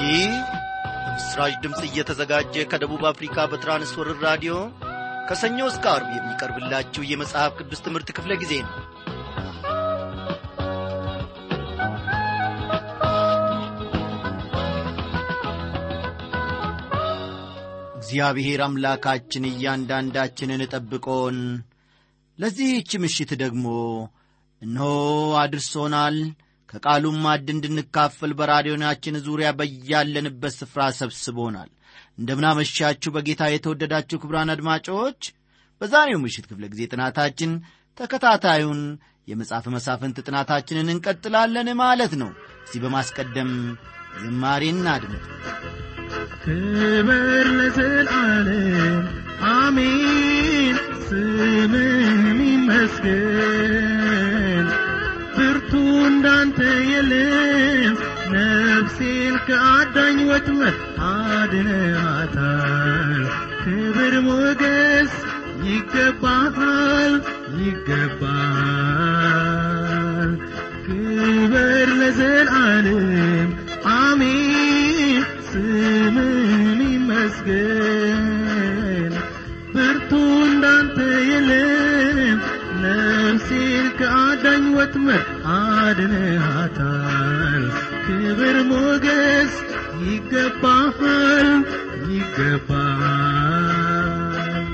ይህ ምስራች ድምፅ እየተዘጋጀ ከደቡብ አፍሪካ በትራንስወርር ራዲዮ ከሰኞ እስከ አርብ የሚቀርብላችሁ የመጽሐፍ ቅዱስ ትምህርት ክፍለ ጊዜ ነው እግዚአብሔር አምላካችን እያንዳንዳችንን ጠብቆን ለዚህች ምሽት ደግሞ እነሆ አድርሶናል ከቃሉም ማድ እንድንካፈል በራዲዮናችን ዙሪያ በያለንበት ስፍራ ሰብስቦናል እንደምናመሻችሁ በጌታ የተወደዳችሁ ክብራን አድማጮች በዛሬው ምሽት ክፍለ ጊዜ ጥናታችን ተከታታዩን የመጽሐፍ መሳፍንት ጥናታችንን እንቀጥላለን ማለት ነው እዚህ በማስቀደም ዝማሬን አድምጥ ክብር ለዘላለም አሜን ስምህ ይመስገን ብርቱ እንዳንተ የለም ነፍሴን ከአዳኝ ወጥመድ አድነሃታል ክብር ሞገስ ይገባሃል ይገባል ክብር ለዘላለም አሜን ስምን ይመስገን ብርቱ እንዳንተ የለም ነፍሴን ከአዳኝ ወጥመድ አድነሃታል ክብር ሞገስ ይገባሃል ይገባል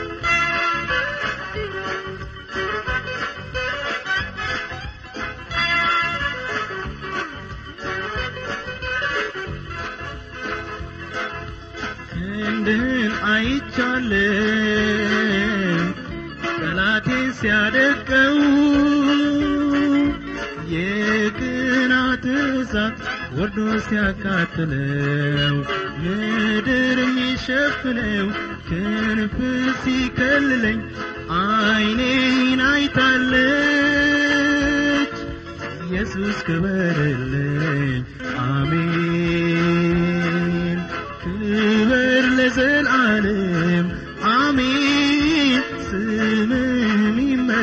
ክንድህን አይቻለን ጠላቴ ሲያደቀው የቅናት እሳት ወርዶ ሲያቃጥለው ምድር የሚሸፍነው ክንፍ ሲከልለኝ አይኔን አይታለች ኢየሱስ ክበርልኝ አሜን ክብር ለዘላለም አሜን ስምን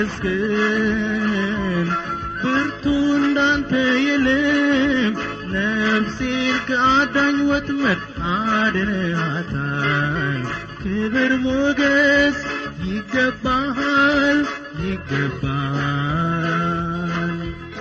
ይመስገን ብርቱ እንዳንተ የለም ነፍሴን ከአዳኝ ወጥመድ አድነሃታል ክብር ሞገስ ይገባሃል ይገባል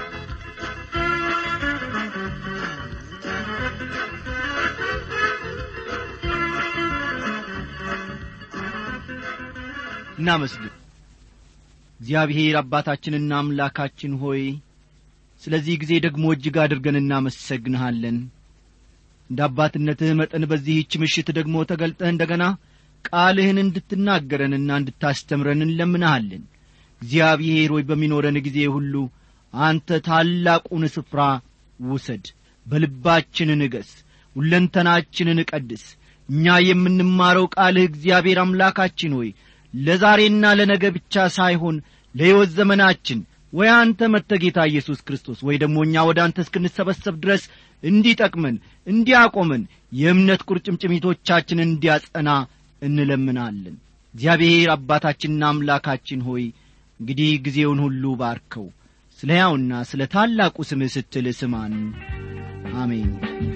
እናመስግን እግዚአብሔር አባታችንና አምላካችን ሆይ ስለዚህ ጊዜ ደግሞ እጅግ አድርገን እናመሰግንሃለን እንደ አባትነትህ መጠን በዚህች ምሽት ደግሞ ተገልጠህ እንደ ገና ቃልህን እንድትናገረንና እንድታስተምረን እንለምንሃለን እግዚአብሔር ሆይ በሚኖረን ጊዜ ሁሉ አንተ ታላቁን ስፍራ ውሰድ በልባችን ንገስ ሁለንተናችንን ቀድስ እኛ የምንማረው ቃልህ እግዚአብሔር አምላካችን ሆይ ለዛሬና ለነገ ብቻ ሳይሆን ለሕይወት ዘመናችን ወይ አንተ መጥተ ጌታ ኢየሱስ ክርስቶስ ወይ ደግሞ እኛ ወደ አንተ እስክንሰበሰብ ድረስ እንዲጠቅመን እንዲያቆመን የእምነት ቁርጭምጭሚቶቻችን እንዲያጸና እንለምናለን እግዚአብሔር አባታችንና አምላካችን ሆይ እንግዲህ ጊዜውን ሁሉ ባርከው ስለ ሕያውና ስለ ታላቁ ስምህ ስትል ስማን አሜን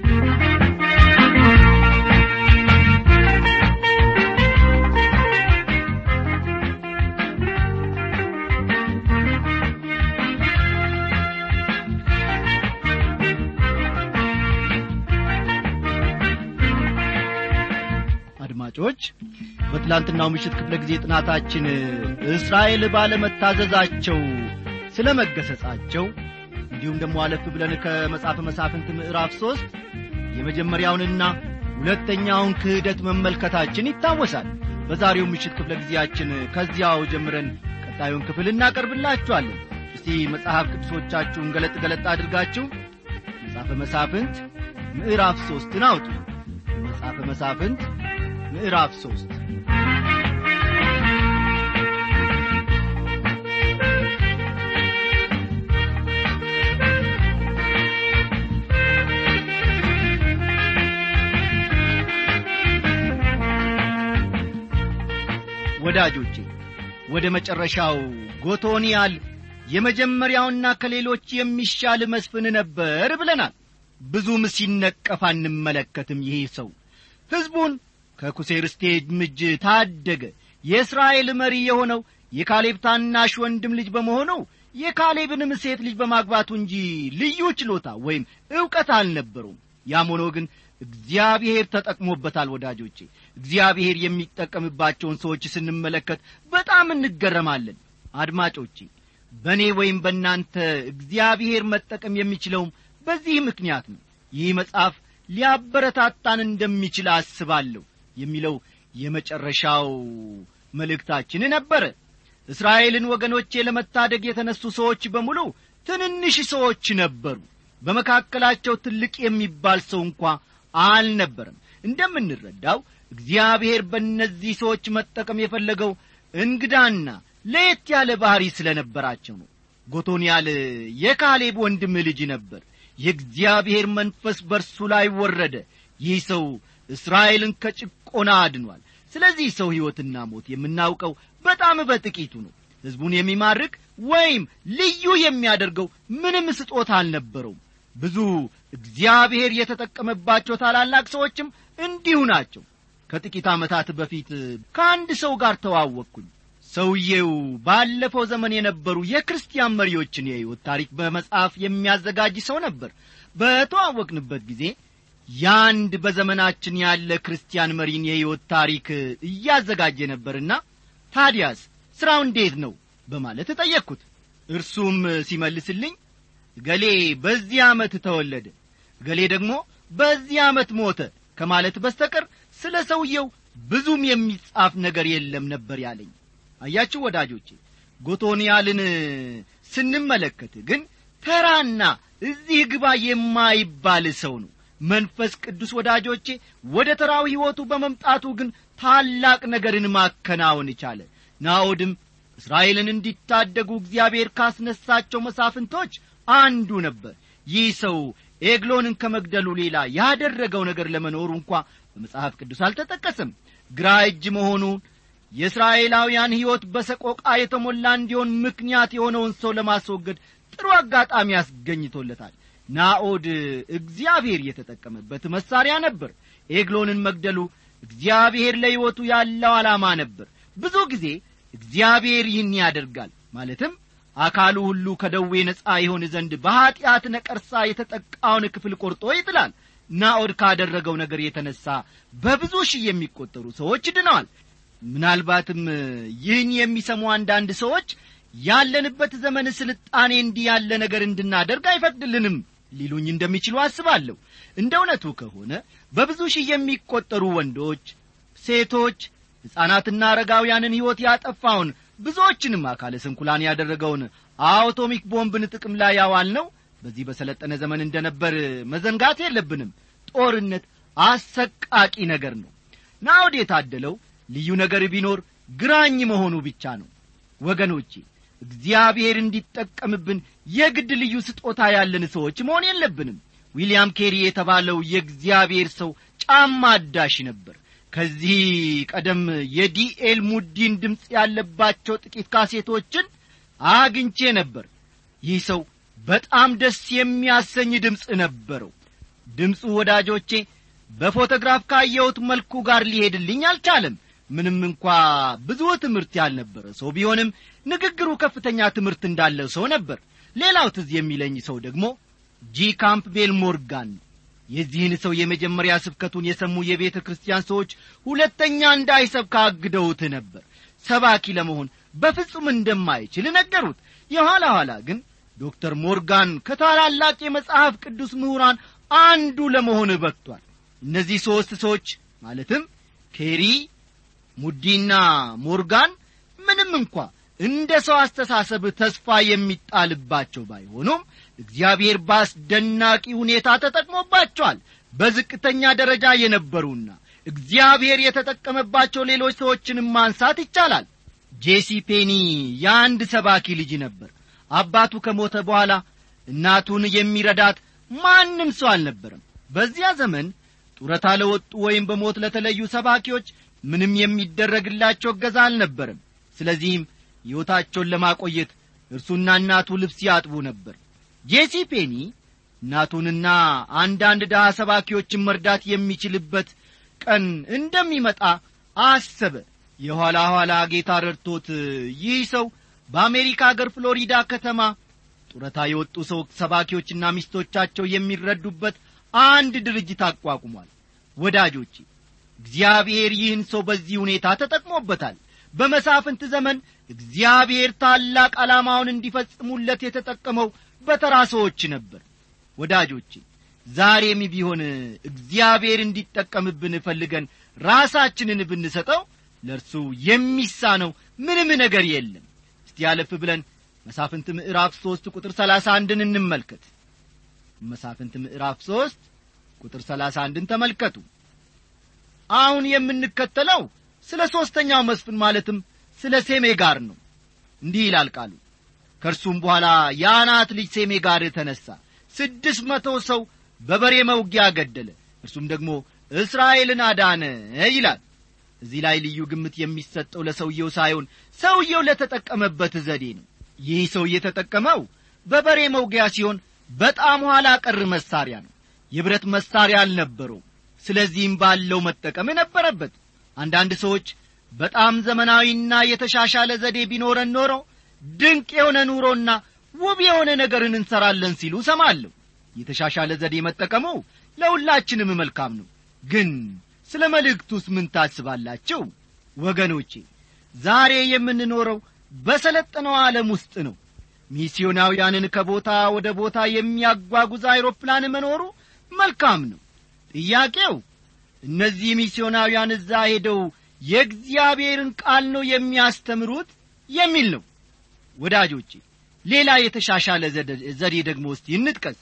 አድማጮች በትላንትናው ምሽት ክፍለ ጊዜ ጥናታችን እስራኤል ባለመታዘዛቸው ስለ መገሰጻቸው እንዲሁም ደግሞ አለፍ ብለን ከመጽሐፈ መሳፍንት ምዕራፍ ሦስት የመጀመሪያውንና ሁለተኛውን ክህደት መመልከታችን ይታወሳል በዛሬው ምሽት ክፍለ ጊዜያችን ከዚያው ጀምረን ቀጣዩን ክፍል እናቀርብላችኋለን እስቲ መጽሐፍ ቅዱሶቻችሁን ገለጥ ገለጥ አድርጋችሁ መጽሐፈ መሳፍንት ምዕራፍ ሦስትን አውጡ መጽሐፈ መሳፍንት ምዕራፍ ሦስት ወዳጆቼ ወደ መጨረሻው ጎቶንያል የመጀመሪያውና ከሌሎች የሚሻል መስፍን ነበር ብለናል ብዙም ሲነቀፍ አንመለከትም ይህ ሰው ሕዝቡን ከኩሴር ስቴጅ እጅ ታደገ የእስራኤል መሪ የሆነው የካሌብ ታናሽ ወንድም ልጅ በመሆኑ የካሌብንም ሴት ልጅ በማግባቱ እንጂ ልዩ ችሎታ ወይም ዕውቀት አልነበረውም ያም ሆኖ ግን እግዚአብሔር ተጠቅሞበታል ወዳጆቼ እግዚአብሔር የሚጠቀምባቸውን ሰዎች ስንመለከት በጣም እንገረማለን አድማጮቼ በእኔ ወይም በእናንተ እግዚአብሔር መጠቀም የሚችለውም በዚህ ምክንያት ነው ይህ መጽሐፍ ሊያበረታታን እንደሚችል አስባለሁ የሚለው የመጨረሻው መልእክታችን ነበረ እስራኤልን ወገኖቼ ለመታደግ የተነሱ ሰዎች በሙሉ ትንንሽ ሰዎች ነበሩ በመካከላቸው ትልቅ የሚባል ሰው እንኳ አልነበረም እንደምንረዳው እግዚአብሔር በእነዚህ ሰዎች መጠቀም የፈለገው እንግዳና ለየት ያለ ባሕሪ ስለ ነበራቸው ነው ጎቶንያል የካሌብ ወንድም ልጅ ነበር የእግዚአብሔር መንፈስ በርሱ ላይ ወረደ ይህ ሰው እስራኤልን ከጭቆና አድኗል ስለዚህ ሰው ሕይወትና ሞት የምናውቀው በጣም በጥቂቱ ነው ሕዝቡን የሚማርክ ወይም ልዩ የሚያደርገው ምንም ስጦታ አልነበረውም ብዙ እግዚአብሔር የተጠቀመባቸው ታላላቅ ሰዎችም እንዲሁ ናቸው ከጥቂት ዓመታት በፊት ከአንድ ሰው ጋር ተዋወቅኩኝ ሰውዬው ባለፈው ዘመን የነበሩ የክርስቲያን መሪዎችን የሕይወት ታሪክ በመጽሐፍ የሚያዘጋጅ ሰው ነበር በተዋወቅንበት ጊዜ ያንድ በዘመናችን ያለ ክርስቲያን መሪን የሕይወት ታሪክ እያዘጋጀ ነበርና ታዲያስ ሥራው እንዴት ነው በማለት ጠየቅኩት እርሱም ሲመልስልኝ ገሌ በዚህ ዓመት ተወለደ ገሌ ደግሞ በዚህ ዓመት ሞተ ከማለት በስተቀር ስለ ሰውየው ብዙም የሚጻፍ ነገር የለም ነበር ያለኝ አያችሁ ወዳጆቼ ጎቶንያልን ስንመለከት ግን ተራና እዚህ ግባ የማይባል ሰው ነው መንፈስ ቅዱስ ወዳጆቼ ወደ ተራው ሕይወቱ በመምጣቱ ግን ታላቅ ነገርን ማከናወን ቻለ ናኦድም እስራኤልን እንዲታደጉ እግዚአብሔር ካስነሳቸው መሳፍንቶች አንዱ ነበር ይህ ሰው ኤግሎንን ከመግደሉ ሌላ ያደረገው ነገር ለመኖሩ እንኳ በመጽሐፍ ቅዱስ አልተጠቀሰም ግራ እጅ መሆኑን የእስራኤላውያን ሕይወት በሰቆቃ የተሞላ እንዲሆን ምክንያት የሆነውን ሰው ለማስወገድ ጥሩ አጋጣሚ አስገኝቶለታል ናኦድ እግዚአብሔር የተጠቀመበት መሳሪያ ነበር ኤግሎንን መግደሉ እግዚአብሔር ለሕይወቱ ያለው ዓላማ ነበር ብዙ ጊዜ እግዚአብሔር ይህን ያደርጋል ማለትም አካሉ ሁሉ ከደዌ ነጻ ይሆን ዘንድ በኀጢአት ነቀርሳ የተጠቃውን ክፍል ቆርጦ ይጥላል ናኦድ ካደረገው ነገር የተነሣ በብዙ ሺህ የሚቈጠሩ ሰዎች ድነዋል ምናልባትም ይህን የሚሰሙ አንዳንድ ሰዎች ያለንበት ዘመን ስልጣኔ እንዲህ ያለ ነገር እንድናደርግ አይፈቅድልንም ሊሉኝ እንደሚችሉ አስባለሁ እንደ እውነቱ ከሆነ በብዙ ሺህ የሚቈጠሩ ወንዶች ሴቶች ሕፃናትና አረጋውያንን ሕይወት ያጠፋውን ብዙዎችንም አካለ ስንኩላን ያደረገውን አውቶሚክ ቦምብን ጥቅም ላይ ያዋል ነው በዚህ በሰለጠነ ዘመን እንደ ነበር መዘንጋት የለብንም ጦርነት አሰቃቂ ነገር ነው ናውድ የታደለው ልዩ ነገር ቢኖር ግራኝ መሆኑ ብቻ ነው ወገኖቼ እግዚአብሔር እንዲጠቀምብን የግድ ልዩ ስጦታ ያለን ሰዎች መሆን የለብንም ዊልያም ኬሪ የተባለው የእግዚአብሔር ሰው ጫማ አዳሽ ነበር ከዚህ ቀደም የዲኤል ሙዲን ድምፅ ያለባቸው ጥቂት ካሴቶችን አግኝቼ ነበር ይህ ሰው በጣም ደስ የሚያሰኝ ድምፅ ነበረው ድምፁ ወዳጆቼ በፎቶግራፍ ካየሁት መልኩ ጋር ሊሄድልኝ አልቻለም ምንም እንኳ ብዙ ትምህርት ያልነበረ ሰው ቢሆንም ንግግሩ ከፍተኛ ትምህርት እንዳለው ሰው ነበር ሌላው ትዝ የሚለኝ ሰው ደግሞ ጂ ካምፕቤል ሞርጋን ነው የዚህን ሰው የመጀመሪያ ስብከቱን የሰሙ የቤተ ክርስቲያን ሰዎች ሁለተኛ እንዳይሰብክ አግደውት ነበር ሰባኪ ለመሆን በፍጹም እንደማይችል ነገሩት የኋላ ኋላ ግን ዶክተር ሞርጋን ከታላላቅ የመጽሐፍ ቅዱስ ምሁራን አንዱ ለመሆን በቅቷል እነዚህ ሦስት ሰዎች ማለትም ኬሪ ሙዲና ሞርጋን ምንም እንኳ እንደ ሰው አስተሳሰብ ተስፋ የሚጣልባቸው ባይሆኑም እግዚአብሔር በአስደናቂ ሁኔታ ተጠቅሞባቸዋል በዝቅተኛ ደረጃ የነበሩና እግዚአብሔር የተጠቀመባቸው ሌሎች ሰዎችንም ማንሳት ይቻላል ጄሲ ፔኒ የአንድ ሰባኪ ልጅ ነበር አባቱ ከሞተ በኋላ እናቱን የሚረዳት ማንም ሰው አልነበረም በዚያ ዘመን ጡረታ ለወጡ ወይም በሞት ለተለዩ ሰባኪዎች ምንም የሚደረግላቸው እገዛ አልነበረም ስለዚህም ሕይወታቸውን ለማቆየት እርሱና እናቱ ልብስ ያጥቡ ነበር ጄሲ ፔኒ እናቱንና አንዳንድ ድሃ ሰባኪዎችን መርዳት የሚችልበት ቀን እንደሚመጣ አሰበ የኋላ ኋላ ጌታ ረድቶት ይህ ሰው በአሜሪካ አገር ፍሎሪዳ ከተማ ጡረታ የወጡ ሰው ሰባኪዎችና ሚስቶቻቸው የሚረዱበት አንድ ድርጅት አቋቁሟል ወዳጆቼ እግዚአብሔር ይህን ሰው በዚህ ሁኔታ ተጠቅሞበታል በመሳፍንት ዘመን እግዚአብሔር ታላቅ ዓላማውን እንዲፈጽሙለት የተጠቀመው በተራ ሰዎች ነበር ወዳጆቼ ዛሬም ቢሆን እግዚአብሔር እንዲጠቀምብን ፈልገን ራሳችንን ብንሰጠው ለእርሱ የሚሳነው ምንም ነገር የለም እስቲ ያለፍ ብለን መሳፍንት ምዕራፍ ሦስት ቁጥር ሰላሳ አንድን እንመልከት መሳፍንት ምዕራፍ ሦስት ቁጥር ሰላሳ አንድን ተመልከቱ አሁን የምንከተለው ስለ ሦስተኛው መስፍን ማለትም ስለ ሴሜ ጋር ነው እንዲህ ይላል ቃሉ ከእርሱም በኋላ የአናት ልጅ ሴሜ ጋር ተነሣ ስድስት መቶ ሰው በበሬ መውጊያ ገደለ እርሱም ደግሞ እስራኤልን አዳነ ይላል እዚህ ላይ ልዩ ግምት የሚሰጠው ለሰውየው ሳይሆን ሰውየው ለተጠቀመበት ዘዴ ነው ይህ ሰው የተጠቀመው በበሬ መውጊያ ሲሆን በጣም ኋላ ቀር መሳሪያ ነው የብረት መሳሪያ አልነበረውም ስለዚህም ባለው መጠቀም ነበረበት አንዳንድ ሰዎች በጣም ዘመናዊና የተሻሻለ ዘዴ ቢኖረን ኖሮ ድንቅ የሆነ ኑሮና ውብ የሆነ ነገርን እንሰራለን ሲሉ ሰማለሁ የተሻሻለ ዘዴ መጠቀሙ ለሁላችንም መልካም ነው ግን ስለ መልእክቱስ ምን ታስባላችሁ ወገኖቼ ዛሬ የምንኖረው በሰለጠነው ዓለም ውስጥ ነው ሚስዮናውያንን ከቦታ ወደ ቦታ የሚያጓጉዝ አይሮፕላን መኖሩ መልካም ነው ጥያቄው እነዚህ ሚስዮናውያን እዛ ሄደው የእግዚአብሔርን ቃል ነው የሚያስተምሩት የሚል ነው ወዳጆቼ ሌላ የተሻሻለ ዘዴ ደግሞ እስቲ እንጥቀስ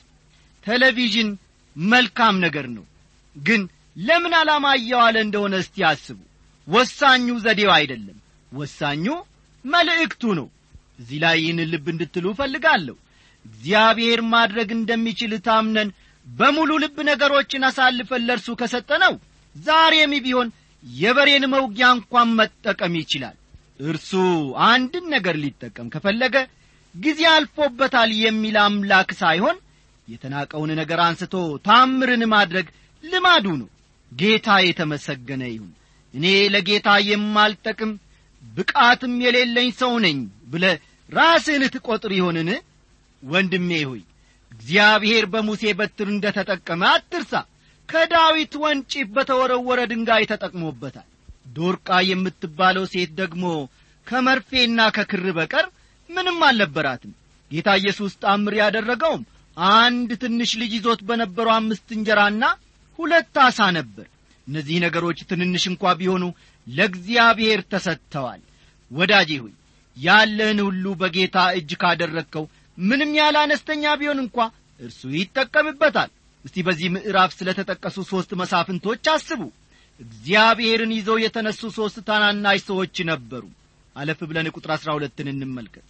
ቴሌቪዥን መልካም ነገር ነው ግን ለምን ዓላማ እየዋለ እንደሆነ እስቲ አስቡ ወሳኙ ዘዴው አይደለም ወሳኙ መልእክቱ ነው እዚህ ላይ ይህን ልብ እንድትሉ እፈልጋለሁ እግዚአብሔር ማድረግ እንደሚችል ታምነን በሙሉ ልብ ነገሮችን አሳልፈን ለእርሱ ከሰጠነው ዛሬም ቢሆን የበሬን መውጊያ እንኳን መጠቀም ይችላል እርሱ አንድን ነገር ሊጠቀም ከፈለገ ጊዜ አልፎበታል የሚል አምላክ ሳይሆን የተናቀውን ነገር አንስቶ ታምርን ማድረግ ልማዱ ነው ጌታ የተመሰገነ ይሁን እኔ ለጌታ የማልጠቅም ብቃትም የሌለኝ ሰው ነኝ ብለ ራስህን ትቈጥር ይሆንን ወንድሜ ሆይ እግዚአብሔር በሙሴ በትር እንደ ተጠቀመ አትርሳ ከዳዊት ወንጪፍ በተወረወረ ድንጋይ ተጠቅሞበታል ዶርቃ የምትባለው ሴት ደግሞ ከመርፌና ከክር በቀር ምንም አልነበራትም ጌታ ኢየሱስ ጣምር ያደረገውም አንድ ትንሽ ልጅ ይዞት በነበረው አምስት እንጀራና ሁለት አሳ ነበር እነዚህ ነገሮች ትንንሽ እንኳ ቢሆኑ ለእግዚአብሔር ተሰጥተዋል ወዳጄ ሆይ ያለህን ሁሉ በጌታ እጅ ካደረግከው ምንም ያለ አነስተኛ ቢሆን እንኳ እርሱ ይጠቀምበታል እስቲ በዚህ ምዕራፍ ስለ ተጠቀሱ ሦስት መሳፍንቶች አስቡ እግዚአብሔርን ይዘው የተነሱ ሦስት ታናናሽ ሰዎች ነበሩ አለፍ ብለን ቁጥር አሥራ ሁለትን እንመልከት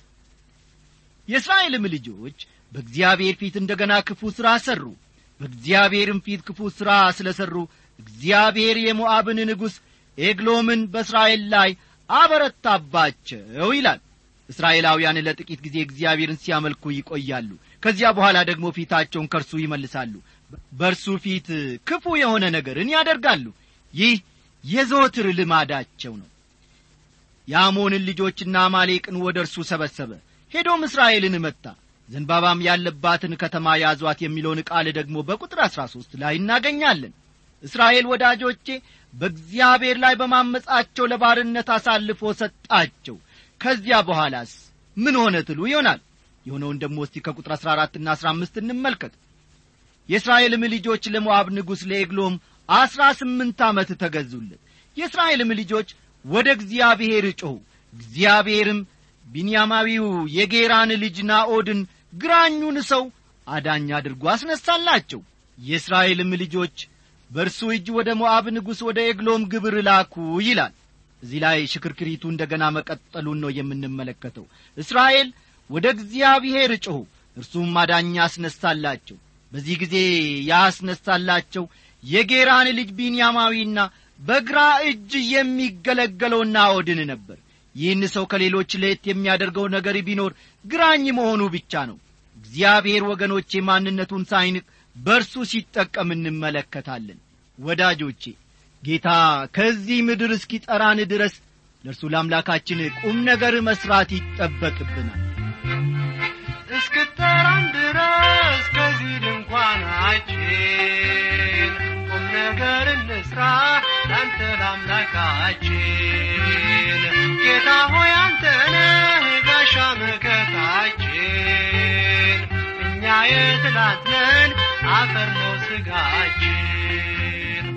የእስራኤልም ልጆች በእግዚአብሔር ፊት እንደ ገና ክፉ ሥራ ሠሩ በእግዚአብሔርም ፊት ክፉ ሥራ ስለ ሠሩ እግዚአብሔር የሞዓብን ንጉሥ ኤግሎምን በእስራኤል ላይ አበረታባቸው ይላል እስራኤላውያን ለጥቂት ጊዜ እግዚአብሔርን ሲያመልኩ ይቆያሉ ከዚያ በኋላ ደግሞ ፊታቸውን ከእርሱ ይመልሳሉ በእርሱ ፊት ክፉ የሆነ ነገርን ያደርጋሉ ይህ የዘወትር ልማዳቸው ነው የአሞንን ልጆችና አማሌቅን ወደ እርሱ ሰበሰበ ሄዶም እስራኤልን መታ ዘንባባም ያለባትን ከተማ ያዟት የሚለውን ቃል ደግሞ በቁጥር አሥራ ሦስት ላይ እናገኛለን እስራኤል ወዳጆቼ በእግዚአብሔር ላይ በማመጻቸው ለባርነት አሳልፎ ሰጣቸው ከዚያ በኋላስ ምን ሆነ ትሉ ይሆናል የሆነውን ደግሞ እስቲ ከቁጥር አሥራ አራትና አሥራ አምስት እንመልከት የእስራኤልም ልጆች ለሞዓብ ንጉሥ ለኤግሎም አሥራ ስምንት ዓመት ተገዙለት የእስራኤልም ልጆች ወደ እግዚአብሔር ጮኹ እግዚአብሔርም ቢንያማዊው የጌራን ልጅ ናኦድን ግራኙን ሰው አዳኝ አድርጎ አስነሳላቸው የእስራኤልም ልጆች በእርሱ እጅ ወደ ሞዓብ ንጉሥ ወደ ኤግሎም ግብር ላኩ ይላል እዚህ ላይ ሽክርክሪቱ እንደ ገና መቀጠሉን ነው የምንመለከተው እስራኤል ወደ እግዚአብሔር ጮኹ እርሱም አዳኛ አስነሳላቸው በዚህ ጊዜ ያስነሳላቸው የጌራን ልጅ ቢንያማዊና በግራ እጅ የሚገለገለው ናኦድን ነበር ይህን ሰው ከሌሎች ለየት የሚያደርገው ነገር ቢኖር ግራኝ መሆኑ ብቻ ነው እግዚአብሔር ወገኖቼ ማንነቱን ሳይንቅ በእርሱ ሲጠቀም እንመለከታለን ወዳጆቼ ጌታ ከዚህ ምድር እስኪጠራን ድረስ ለእርሱ ለአምላካችን ቁም ነገር መሥራት ይጠበቅብናል እስክጠራን ድረስ ከዚህ ድንኳናችን ቁም ነገር እንስራ ላንተ ለአምላካችን ጌታ ሆይ አንተ ነህ ጋሻ መከታችን እኛ የትላት ነን አፈር ነው ስጋችን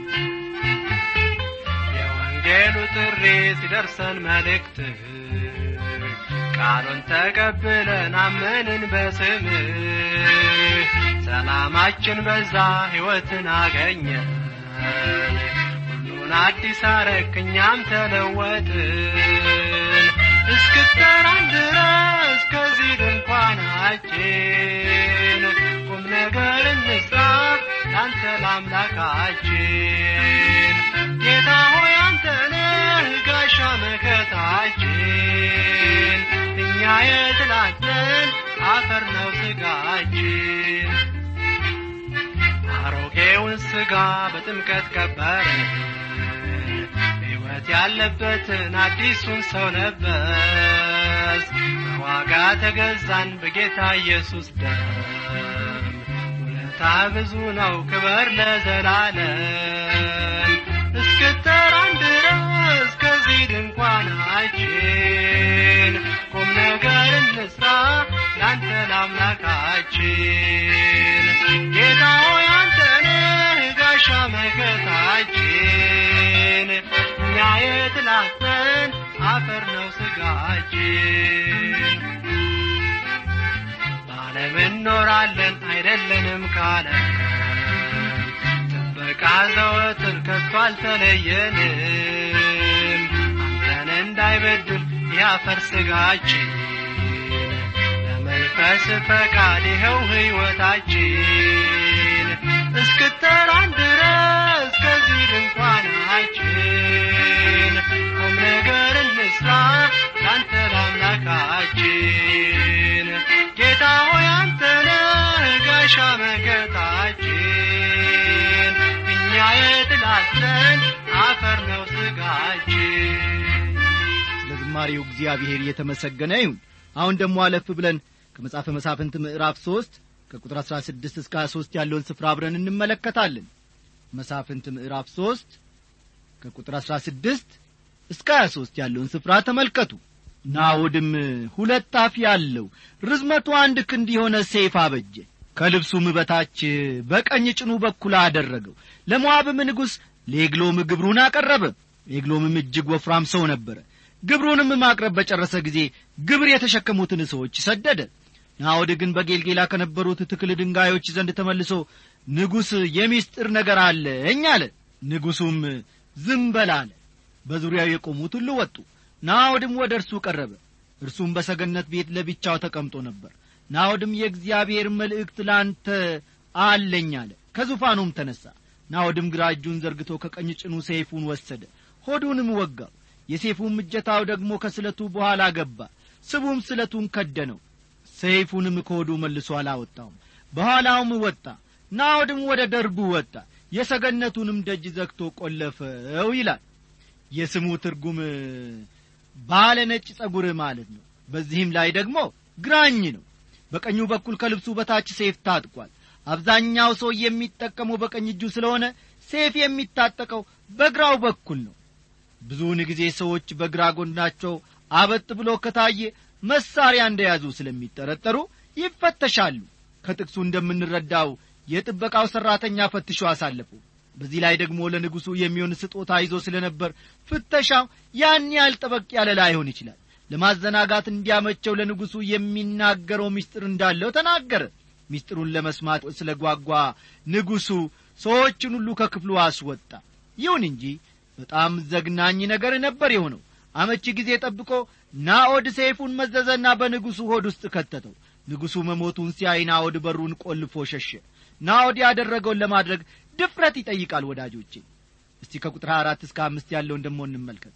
የወንጌሉ ጥሪ ሲደርሰን መልእክትህ ቃሉን ተቀብለን አመንን በስምህ ሰላማችን በዛ ሕይወትን አገኘን ሁሉን አዲስ አረክ እኛም ተለወጥን እስክጠራን ድረስ ከዚህ ድንኳናችን ቁም ነገር እንስራ ላንተ ለአምላካችን ጌታ ሆይ አንተ ነህ ጋሻ መከታችን እኛ የትላንትን አፈር ነው ስጋችን አሮጌውን ስጋ በጥምቀት ቀበርን ሕይወት ያለበትን አዲሱን ሰው ለበስ በዋጋ ተገዛን በጌታ ኢየሱስ ደም ውለታ ብዙ ነው ክበር ለዘላለም እስክጠራን ድረስ ከዚህ ድንኳናችን ቁም ነገር እንስራ ላንተ ለአምላካችን ጌታ ሆይ አንተ ነህ ጋሻ መከታችን እኛ የትላተን አፈር ነው ስጋችን በዓለም እንኖራለን አይደለንም ካለ ጥበቃ ዘወትር ከቶ አልተለየንም አንተን እንዳይበድል ያፈር ስጋችን ለመንፈስ ፈቃድ ይኸው ሕይወታችን እስክጠራን ድረስ ከዚህ ድንኳናችን ቁም ነገር እንስራ ላንተ ለአምላካችን ጌታ ሆይ አንተ ነህ ጋሻ መከታችን እኛ የትላለን አፈር ነው ስጋችን ስለ ዝማሬው እግዚአብሔር እየተመሰገነ ይሁን አሁን ደግሞ አለፍ ብለን ከመጽሐፈ መሳፍንት ምዕራፍ ሦስት ከቁጥር አሥራ ስድስት እስከ ሀያ ሦስት ያለውን ስፍራ አብረን እንመለከታለን መሳፍንት ምዕራፍ ሦስት ከቁጥር አሥራ ስድስት እስከ ሀያ ሦስት ያለውን ስፍራ ተመልከቱ ናዖድም ሁለት አፍ ያለው ርዝመቱ አንድ ክንድ የሆነ ሰይፍ አበጀ ከልብሱም በታች በቀኝ ጭኑ በኩል አደረገው ለሞዓብም ንጉሥ ለኤግሎም ግብሩን አቀረበ ኤግሎምም እጅግ ወፍራም ሰው ነበረ ግብሩንም ማቅረብ በጨረሰ ጊዜ ግብር የተሸከሙትን ሰዎች ሰደደ ናዖድ ግን በጌልጌላ ከነበሩት ትክል ድንጋዮች ዘንድ ተመልሶ ንጉሥ የሚስጥር ነገር አለኝ አለ ንጉሡም ዝም በል አለ በዙሪያው የቆሙት ሁሉ ወጡ ናዖድም ወደ እርሱ ቀረበ እርሱም በሰገነት ቤት ለብቻው ተቀምጦ ነበር ናዖድም የእግዚአብሔር መልእክት ላንተ አለኝ አለ ከዙፋኑም ተነሣ ናዖድም ግራ እጁን ዘርግቶ ከቀኝ ጭኑ ሰይፉን ወሰደ ሆዱንም ወጋው የሴፉም እጀታው ደግሞ ከስለቱ በኋላ ገባ ስቡም ስለቱን ከደነው ሰይፉንም ከሆዱ መልሶ አላወጣውም በኋላውም ወጣ ናዖድም ወደ ደርቡ ወጣ የሰገነቱንም ደጅ ዘግቶ ቈለፈው ይላል የስሙ ትርጉም ባለ ነጭ ጸጉር ማለት ነው በዚህም ላይ ደግሞ ግራኝ ነው በቀኙ በኩል ከልብሱ በታች ሴፍ ታጥቋል አብዛኛው ሰው የሚጠቀመው በቀኝ እጁ ስለሆነ ሴፍ የሚታጠቀው በግራው በኩል ነው ብዙውን ጊዜ ሰዎች በግራ ጎናቸው አበጥ ብሎ ከታየ መሳሪያ እንደያዙ ስለሚጠረጠሩ ይፈተሻሉ ከጥቅሱ እንደምንረዳው የጥበቃው ሠራተኛ ፈትሾ አሳለፉ በዚህ ላይ ደግሞ ለንጉሡ የሚሆን ስጦታ ይዞ ስለ ነበር ፍተሻው ያን ያህል ጠበቅ ያለ ላይሆን ይችላል ለማዘናጋት እንዲያመቸው ለንጉሡ የሚናገረው ምስጢር እንዳለው ተናገረ ምስጢሩን ለመስማት ስለ ጓጓ ንጉሡ ሰዎችን ሁሉ ከክፍሉ አስወጣ ይሁን እንጂ በጣም ዘግናኝ ነገር ነበር የሆነው አመቺ ጊዜ ጠብቆ ናዖድ ሰይፉን መዘዘና በንጉሡ ሆድ ውስጥ ከተተው ንጉሡ መሞቱን ሲያይ ናዖድ በሩን ቆልፎ ሸሸ ናዖድ ያደረገውን ለማድረግ ድፍረት ይጠይቃል ወዳጆቼ እስቲ ከቁጥር አራት እስከ አምስት ያለውን ደሞ እንመልከት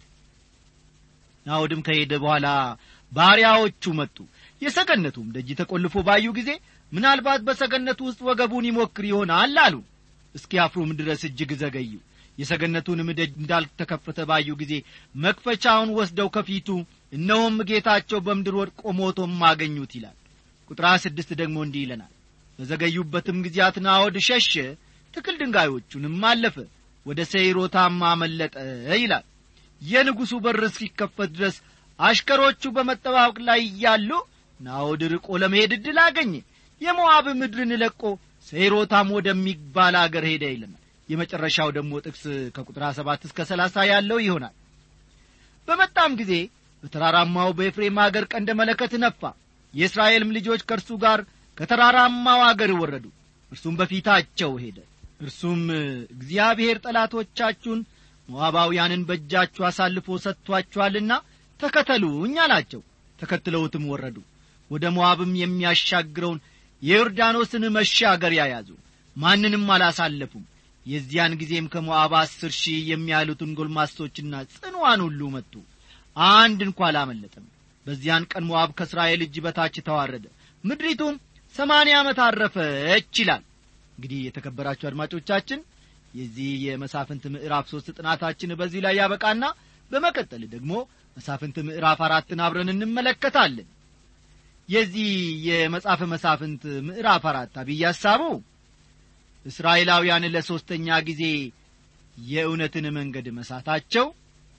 ናዖድም ከሄደ በኋላ ባሪያዎቹ መጡ የሰገነቱም ደጅ ተቈልፎ ባዩ ጊዜ ምናልባት በሰገነቱ ውስጥ ወገቡን ይሞክር ይሆናል አሉ እስኪያፍሩም ድረስ እጅግ ዘገዩ የሰገነቱንም ደጅ እንዳልተከፈተ ባዩ ጊዜ መክፈቻውን ወስደው ከፊቱ እነሆም ጌታቸው በምድር ወድቆ ሞቶም አገኙት ይላል ቁጥር ስድስት ደግሞ እንዲህ ይለናል በዘገዩበትም ጊዜያት ናዖድ ሸሸ ትክል ድንጋዮቹንም አለፈ ወደ ሰይሮታም አመለጠ ይላል የንጉሡ በር እስኪከፈት ድረስ አሽከሮቹ በመጠባበቅ ላይ እያሉ ናዖድ ርቆ ለመሄድ ዕድል አገኘ የሞዓብ ምድርን ለቆ ሰይሮታም ወደሚባል አገር ሄደ ይለናል የመጨረሻው ደግሞ ጥቅስ ከቁጥር ሰባት እስከ ሰላሳ ያለው ይሆናል በመጣም ጊዜ በተራራማው በኤፍሬም አገር ቀንደ መለከት ነፋ የእስራኤልም ልጆች ከእርሱ ጋር ከተራራማው አገር ወረዱ እርሱም በፊታቸው ሄደ እርሱም እግዚአብሔር ጠላቶቻችሁን ሞዓባውያንን በእጃችሁ አሳልፎ ሰጥቶአችኋልና ተከተሉኝ አላቸው ተከትለውትም ወረዱ ወደ ሞዓብም የሚያሻግረውን የዮርዳኖስን መሻገሪያ ያዙ ማንንም አላሳለፉም የዚያን ጊዜም ከሞዓብ አስር ሺህ የሚያሉትን ጎልማሶችና ጽንዋን ሁሉ መጡ አንድ እንኳ አላመለጠም በዚያን ቀን ሞዓብ ከእስራኤል እጅ በታች ተዋረደ ምድሪቱም ሰማንያ ዓመት አረፈች ይላል እንግዲህ የተከበራችሁ አድማጮቻችን የዚህ የመሳፍንት ምዕራፍ ሦስት ጥናታችን በዚህ ላይ ያበቃና በመቀጠል ደግሞ መሳፍንት ምዕራፍ አራትን አብረን እንመለከታለን የዚህ የመጽሐፈ መሳፍንት ምዕራፍ አራት አብይ ሐሳቡ እስራኤላውያን ለሦስተኛ ጊዜ የእውነትን መንገድ መሳታቸው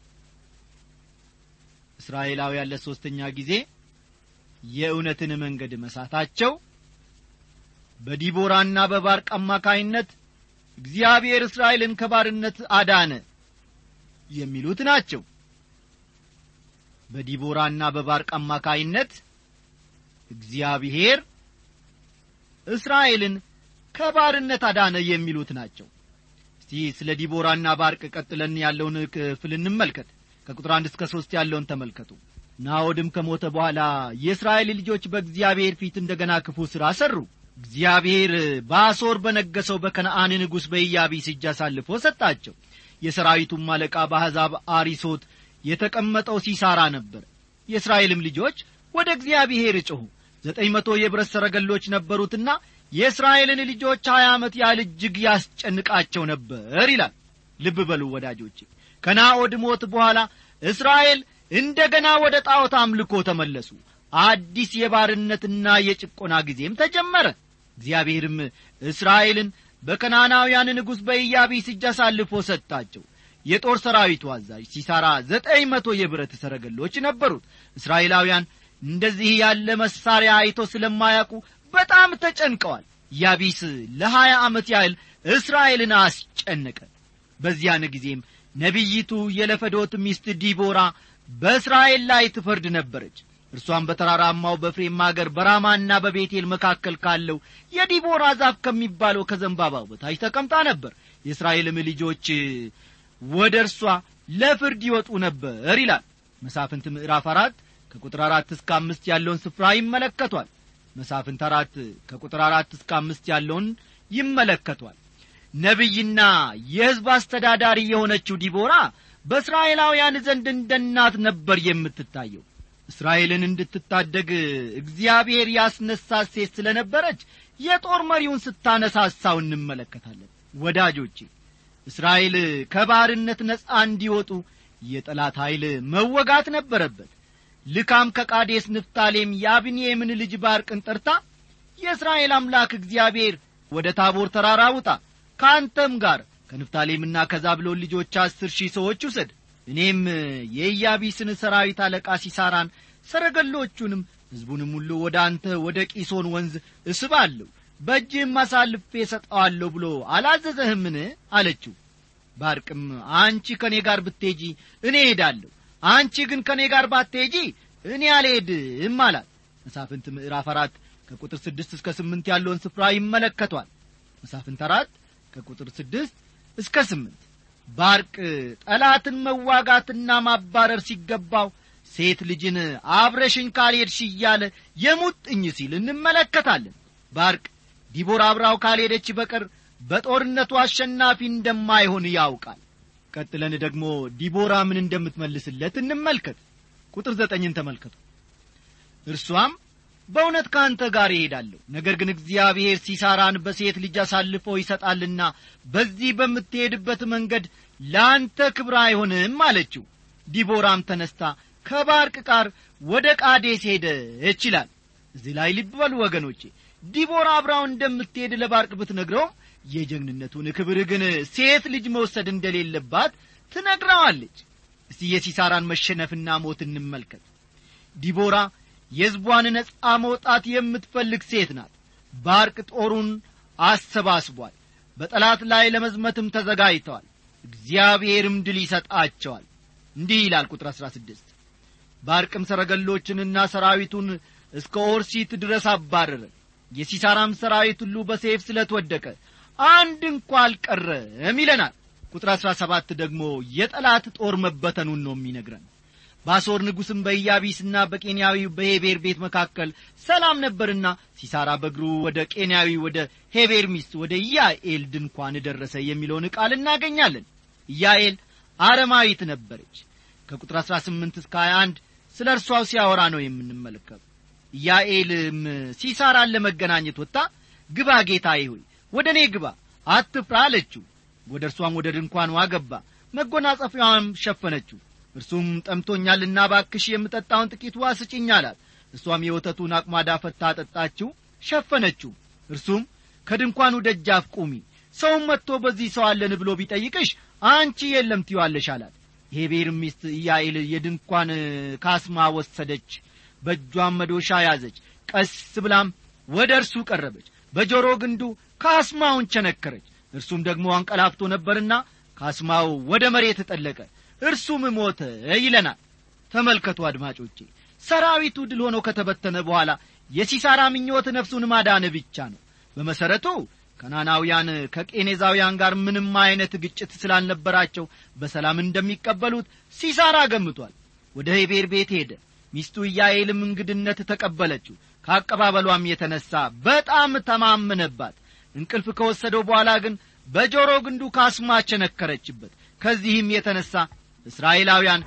እስራኤላውያን ለሦስተኛ ጊዜ የእውነትን መንገድ መሳታቸው በዲቦራና በባርቅ አማካይነት እግዚአብሔር እስራኤልን ከባርነት አዳነ የሚሉት ናቸው በዲቦራና በባርቅ አማካይነት እግዚአብሔር እስራኤልን ከባርነት አዳነ የሚሉት ናቸው እስቲ ስለ ዲቦራና ባርቅ ቀጥለን ያለውን ክፍል እንመልከት ከቁጥር አንድ እስከ ሦስት ያለውን ተመልከቱ ናዖድም ከሞተ በኋላ የእስራኤል ልጆች በእግዚአብሔር ፊት እንደ ገና ክፉ ሥራ ሠሩ እግዚአብሔር በአሦር በነገሰው በከነአን ንጉሥ በኢያቢስ እጅ አሳልፎ ሰጣቸው የሰራዊቱም አለቃ በአሕዛብ አሪሶት የተቀመጠው ሲሳራ ነበር የእስራኤልም ልጆች ወደ እግዚአብሔር ጮኹ ዘጠኝ መቶ የብረት ሰረገሎች ነበሩትና የእስራኤልን ልጆች ሀያ ዓመት ያህል እጅግ ያስጨንቃቸው ነበር ይላል ልብ በሉ ወዳጆች ከናዖድ ሞት በኋላ እስራኤል እንደ ገና ወደ ጣዖት አምልኮ ተመለሱ አዲስ የባርነትና የጭቆና ጊዜም ተጀመረ እግዚአብሔርም እስራኤልን በከናናውያን ንጉሥ በኢያቢስ እጅ አሳልፎ ሰጣቸው የጦር ሰራዊቱ አዛዥ ሲሳራ ዘጠኝ መቶ የብረት ሰረገሎች ነበሩት እስራኤላውያን እንደዚህ ያለ መሳሪያ አይቶ ስለማያውቁ በጣም ተጨንቀዋል ያቢስ ለሀያ ዓመት ያህል እስራኤልን አስጨነቀ በዚያን ጊዜም ነቢይቱ የለፈዶት ሚስት ዲቦራ በእስራኤል ላይ ትፈርድ ነበረች እርሷም በተራራማው በፍሬም አገር በራማና በቤቴል መካከል ካለው የዲቦራ ዛፍ ከሚባለው ከዘንባባው በታች ተቀምጣ ነበር የእስራኤልም ልጆች ወደ እርሷ ለፍርድ ይወጡ ነበር ይላል መሳፍንት ምዕራፍ አራት ከቁጥር አራት እስከ አምስት ያለውን ስፍራ ይመለከቷል መሳፍንት አራት ከቁጥር አራት እስከ አምስት ያለውን ይመለከቷል ነቢይና የሕዝብ አስተዳዳሪ የሆነችው ዲቦራ በእስራኤላውያን ዘንድ እንደ እናት ነበር የምትታየው እስራኤልን እንድትታደግ እግዚአብሔር ያስነሳት ሴት ስለ ነበረች የጦር መሪውን ስታነሳሳው እንመለከታለን ወዳጆቼ እስራኤል ከባርነት ነጻ እንዲወጡ የጠላት ኃይል መወጋት ነበረበት ልካም ከቃዴስ ንፍታሌም የአብንኤምን ልጅ ባርቅን ጠርታ የእስራኤል አምላክ እግዚአብሔር ወደ ታቦር ተራራ ውጣ ከአንተም ጋር ከንፍታሌምና ከዛብሎን ልጆች አስር ሺህ ሰዎች ውሰድ እኔም የኢያቢስን ሰራዊት አለቃ ሲሳራን ሰረገሎቹንም ሕዝቡንም ሁሉ ወደ አንተ ወደ ቂሶን ወንዝ እስባለሁ በእጅህም አሳልፌ ሰጠዋለሁ ብሎ አላዘዘህምን አለችው ባርቅም አንቺ ከእኔ ጋር ብትሄጂ እኔ ሄዳለሁ አንቺ ግን ከእኔ ጋር ባትሄጂ እኔ አልሄድም አላት መሳፍንት ምዕራፍ አራት ከቁጥር ስድስት እስከ ስምንት ያለውን ስፍራ ይመለከቷል መሳፍንት አራት ከቁጥር ስድስት እስከ ስምንት ባርቅ ጠላትን መዋጋትና ማባረር ሲገባው ሴት ልጅን አብረሽኝ ካልሄድሽ እያለ የሙጥኝ ሲል እንመለከታለን ባርቅ ዲቦራ አብራው ካልሄደች በቀር በጦርነቱ አሸናፊ እንደማይሆን ያውቃል ቀጥለን ደግሞ ዲቦራ ምን እንደምትመልስለት እንመልከት ቁጥር ዘጠኝን ተመልከቱ እርሷም በእውነት ከአንተ ጋር ይሄዳለሁ ነገር ግን እግዚአብሔር ሲሳራን በሴት ልጅ አሳልፎ ይሰጣልና በዚህ በምትሄድበት መንገድ ለአንተ ክብር አይሆንም አለችው ዲቦራም ተነስታ ከባርቅ ጋር ወደ ቃዴስ ሄደች ይላል እዚህ ላይ ልብ በሉ ወገኖቼ ዲቦራ አብራው እንደምትሄድ ለባርቅ ብትነግረውም የጀግንነቱን ክብር ግን ሴት ልጅ መውሰድ እንደሌለባት ትነግረዋለች እስቲ የሲሳራን መሸነፍና ሞት እንመልከት ዲቦራ የሕዝቧን ነጻ መውጣት የምትፈልግ ሴት ናት ባርቅ ጦሩን አሰባስቧል በጠላት ላይ ለመዝመትም ተዘጋጅተዋል እግዚአብሔርም ድል ይሰጣቸዋል እንዲህ ይላል ቁጥር አሥራ ስድስት ባርቅም ሰረገሎችንና ሰራዊቱን እስከ ኦርሲት ድረስ አባረረ የሲሳራም ሰራዊት ሁሉ በሴፍ ስለትወደቀ አንድ እንኳ አልቀረም ይለናል ቁጥር አሥራ ሰባት ደግሞ የጠላት ጦር መበተኑን ነው የሚነግረን በአሦር ንጉሥም በኢያቢስና በቄንያዊ በሄቤር ቤት መካከል ሰላም ነበርና ሲሳራ በእግሩ ወደ ቄንያዊ ወደ ሄቤር ሚስት ወደ ኢያኤል ድንኳን ደረሰ የሚለውን ቃል እናገኛለን ኢያኤል አረማዊት ነበረች ከቁጥር አሥራ ስምንት እስከ ሀያ አንድ ስለ እርሷው ሲያወራ ነው የምንመለከቱ ኢያኤልም ሲሳራን ለመገናኘት ወጥታ ግባ ጌታዬ ሆይ ወደ እኔ ግባ አትፍራ አለችው ወደ እርሷም ወደ ድንኳኗ ገባ መጎናጸፊያዋም ሸፈነችው እርሱም ጠምቶኛልና ባክሽ የምጠጣውን ጥቂት ውሃ ስጭኝ አላት እርሷም የወተቱን አቅማዳ ፈታ አጠጣችው ሸፈነችው እርሱም ከድንኳኑ ደጃፍ ቁሚ ሰውም መጥቶ በዚህ ሰው አለን ብሎ ቢጠይቅሽ አንቺ የለም ትዪዋለሽ አላት የሄቤር ሚስት ኢያኤል የድንኳን ካስማ ወሰደች በእጇም መዶሻ ያዘች ቀስ ብላም ወደ እርሱ ቀረበች በጆሮ ግንዱ ካስማውን ቸነከረች እርሱም ደግሞ አንቀላፍቶ ነበርና ካስማው ወደ መሬት ጠለቀ እርሱም ሞተ ይለናል ተመልከቱ አድማጮቼ ሰራዊቱ ድል ሆኖ ከተበተነ በኋላ የሲሳራ ምኞት ነፍሱን ማዳን ብቻ ነው በመሠረቱ ከናናውያን ከቄኔዛውያን ጋር ምንም አይነት ግጭት ስላልነበራቸው በሰላም እንደሚቀበሉት ሲሳራ ገምቷል ወደ ሄቤር ቤት ሄደ ሚስቱ ኢያኤልም እንግድነት ተቀበለችው ከአቀባበሏም የተነሣ በጣም ተማመነባት እንቅልፍ ከወሰደው በኋላ ግን በጆሮ ግንዱ ካስማ ቸነከረችበት ከዚህም የተነሣ እስራኤላውያን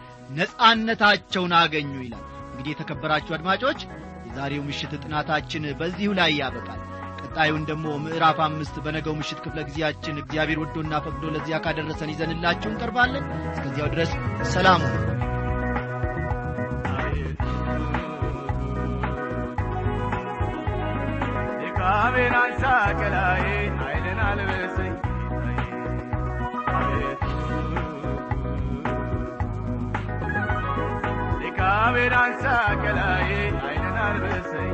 ነጻነታቸውን አገኙ ይላል እንግዲህ የተከበራችሁ አድማጮች የዛሬው ምሽት ጥናታችን በዚሁ ላይ ያበቃል ቀጣዩን ደግሞ ምዕራፍ አምስት በነገው ምሽት ክፍለ ጊዜያችን እግዚአብሔር ወዶና ፈቅዶ ለዚያ ካደረሰን ይዘንላችሁ እንቀርባለን እስከዚያው ድረስ ሰላም ሁኑ ድካሜን አንሳ ከላይ ኃይልን አልበሰኝ አቤቱ ድካሜን አንሳ ከላይ ኃይልን አልበሰኝ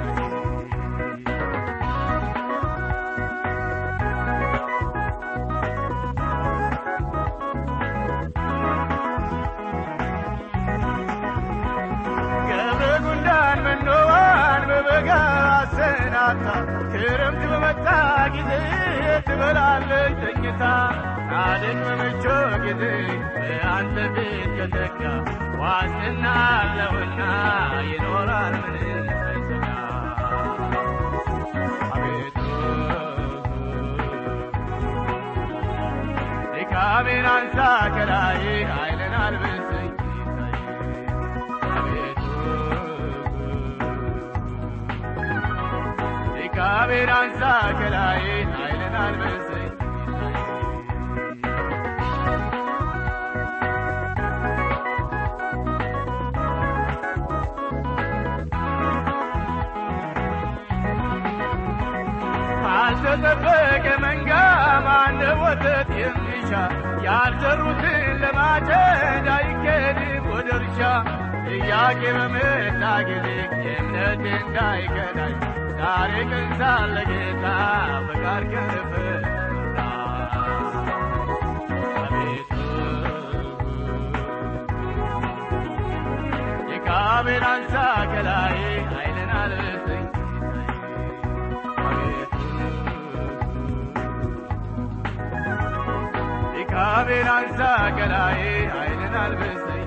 ገብረ ጉንዳን መኖዋን በበጋ አሰናታ ክረምት በመጣ ጊዜ ትበላለች ተኝታ ጻድቅ በመቾ ጊዜ በአንተ ቤት ከተካ ዋስትና አለውና ይኖራል ምንም ሳይሰጋ አቤቱ ድካሜን አንሳ ከላይ ኃይልን አልብሰኝ አቤቱ ድካሜን አንሳ ከላይ ኃይልን አልብሰኝ ካልተጠበቀ መንጋ ማነ ወተት የሚሻ ያልዘሩትን ለማጨድ አይኬድም ወደ እርሻ ጥያቄ በመጣ ጊዜ የእምነት እንዳይከዳኝ ዛሬ ቀን ሳለ ጌታ ፈቃድ ከፈታ አቤቱ ድካሜን አንሳ ከላይ ኃይልን አልብሰኝ ድካሜን አንሳ ከላይ ኃይልን አልብሰኝ